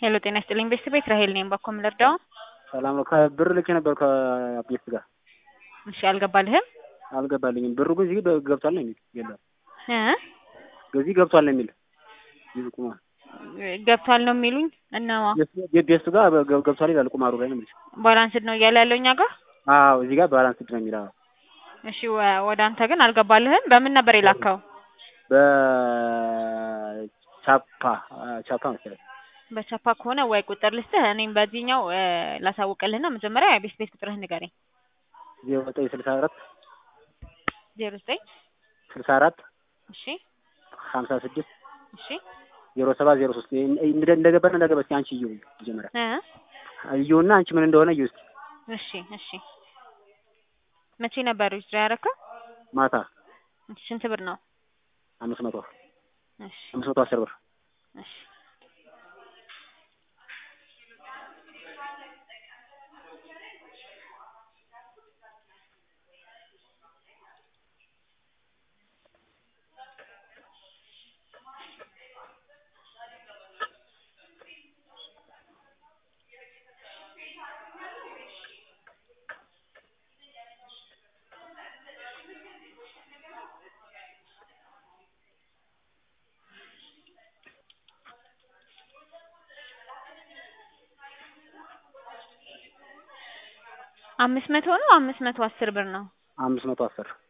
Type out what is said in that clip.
ሄሎ ጤና ይስጥልኝ ቤተሰብ ቤት ራሄል ነኝ። ባኮም ልርዳው? ሰላም ነው። ከብር ልኬ ነበር ከቤት ጋር እሺ አልገባልህም? አልገባልኝም። ብሩ ግን እዚህ ገብቷል ነው የሚል የለም እ እዚህ ገብቷል ነው የሚል ይህ ቁማር ገብቷል ነው የሚሉኝ እነዋ ቤቱ ጋር ገብ- ገብቷል ይላል ቁማሩ ላይ ነው የሚልሽ። ባላንስድ ነው እያለ ያለው እኛ ጋር። አዎ እዚህ ጋር ባላንስድ ነው የሚል አዎ። እሺ ወ- ወደ አንተ ግን አልገባልህም? በምን ነበር የላከው? በቻፓ ቻፓ መሰለኝ በቻፓ ከሆነ ወይ ቁጥር ልስጥህ፣ እኔም በዚህኛው እ ላሳውቅልህና መጀመሪያ የቤት ቤት ቁጥርህ ንገረኝ። ዜሮ ዘጠኝ ስልሳ አራት ዜሮ ዘጠኝ ስልሳ አራት እሺ ሀምሳ ስድስት እሺ ዜሮ ሰባት ዜሮ ሶስት እንደገባና እንደገባ እስኪ አንቺ እዩ መጀመሪያ እ እዩና አንቺ ምን እንደሆነ እዩ እስኪ እሺ እሺ መቼ ነበር ዊዝድሮ ያደረከው? ማታ ስንት ብር ነው? አምስት መቶ እሺ አምስት መቶ አስር ብር እሺ አምስት መቶ ነው አምስት መቶ አስር ብር ነው? አምስት መቶ አስር